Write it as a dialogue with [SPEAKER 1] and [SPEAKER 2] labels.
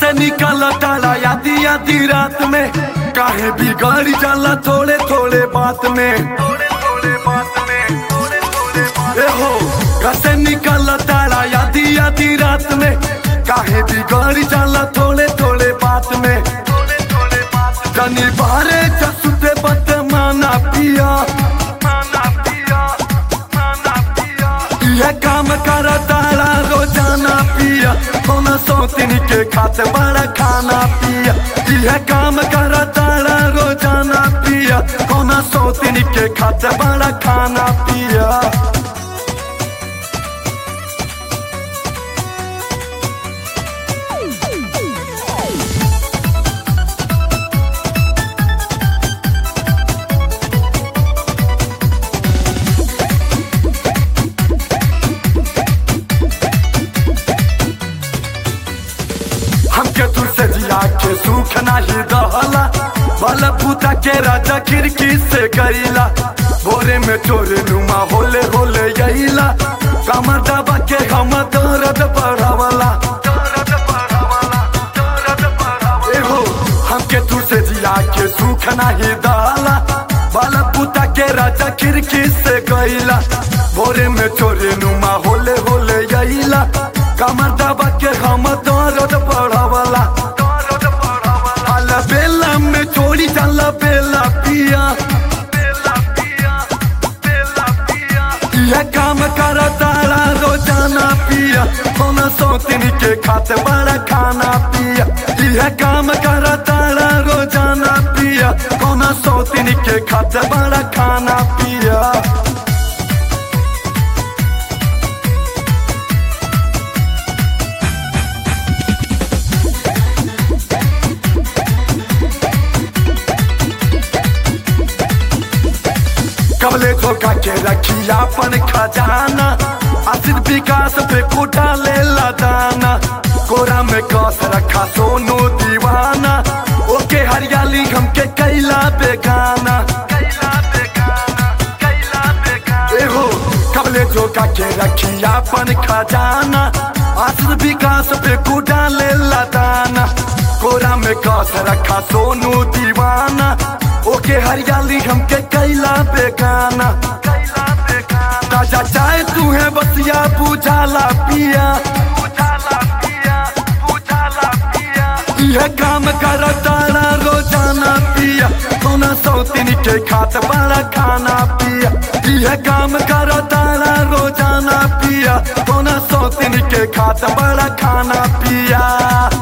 [SPEAKER 1] कैसे निकल तारा आधी आधी रात में काहे बिगड़ जाला थोड़े थोड़े बात में ए हो कैसे निकल तारा आधी आधी रात में काहे बिगड़ जाला थोड़े थोड़े बात में कनी बारे जसुते बत माना पिया यह काम कर तारा रोजाना पिया कौन सोतिन के खाते बड़ा खाना पिया यह काम कर तारा रोजाना पिया कौन सोतिन के खाते बड़ा खाना पिया हमके दूर से जिया के सुख नाही दहला बल पूता के राजा खिड़की से गईला भोरे में चोरे नुमा होले होले यहीला कमर दबा के हम दर्द बढ़ावला एहो हमके दूर से जिया के सुख नाही दहला बल पूता के राजा खिड़की से गईला भोरे में चोरे नुमा होले होले यहीला कमर दबा के हम दर्द बढ़ावला अल बेला में चोरी जाला बेला पिया यह काम कर तारा रोजाना पिया कौन सोतिन के खाते बड़ा खाना पिया यह काम कर तारा रोजाना पिया कौन सोतिन के खाते बड़ा खाना पिया कबले धोखा के रखी अपन खजाना आसिर विकास पे कुटा ले दाना कोरा में कस रखा सोनू दीवाना ओके हरियाली हमके कैला बेगाना एहो कबले धोखा के रखी अपन खजाना आसिर विकास पे कुटा ले दाना कोरा में कस रखा सोनू दीवाना ओके हरियाली हमके कैला बेगाना ताजा चाय तू है बसिया बुझाला पिया यह काम कर तारा रोजाना पिया सोना सौतिन के खात बड़ा खाना पिया यह काम कर तारा रोजाना पिया सोना सौतिन के खात बड़ा खाना पिया